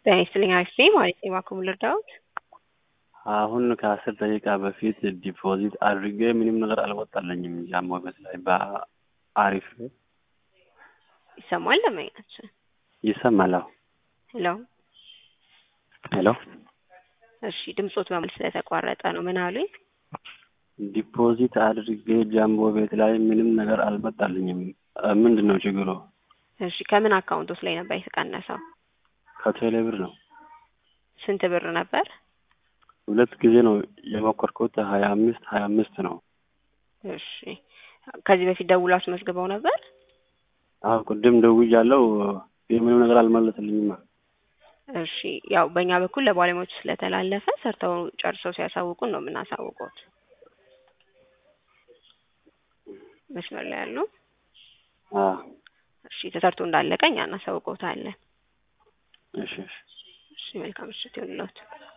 ጤና ይስጥልኝ አክስቴ ማለት ነው። እባክዎ ልርዳዎት? አሁን ከአስር ደቂቃ በፊት ዲፖዚት አድርጌ ምንም ነገር አልወጣልኝም። ጃሞ ቤት ላይ በአሪፍ ይሰማል ደንበኛችን? ይሰማል። አዎ። ሄሎ ሄሎ እሺ፣ ድምጾት በመል ስለተቋረጠ ነው። ምን አሉኝ? ዲፖዚት አድርጌ ጃምቦ ቤት ላይ ምንም ነገር አልመጣልኝም። ምንድን ነው ችግሩ? እሺ፣ ከምን አካውንቶስ ላይ ነበር የተቀነሰው? ከቴሌ ብር ነው። ስንት ብር ነበር? ሁለት ጊዜ ነው የሞከርኩት። ሀያ አምስት ሀያ አምስት ነው። እሺ፣ ከዚህ በፊት ደውሎ አስመዝግበው ነበር? አዎ ቅድም ደውያለሁ። ምንም ነገር አልመለስልኝም። እሺ፣ ያው በእኛ በኩል ለባለሙያዎቹ ስለተላለፈ ሰርተው ጨርሰው ሲያሳውቁን ነው የምናሳውቁት። መስመር ላይ ያሉ አዎ። እሺ፣ ተሰርቶ እንዳለቀ እኛ እናሳውቀውታለን። እሺ እሺ። እሺ፣ መልካም ምሽት ይሁንልዎት።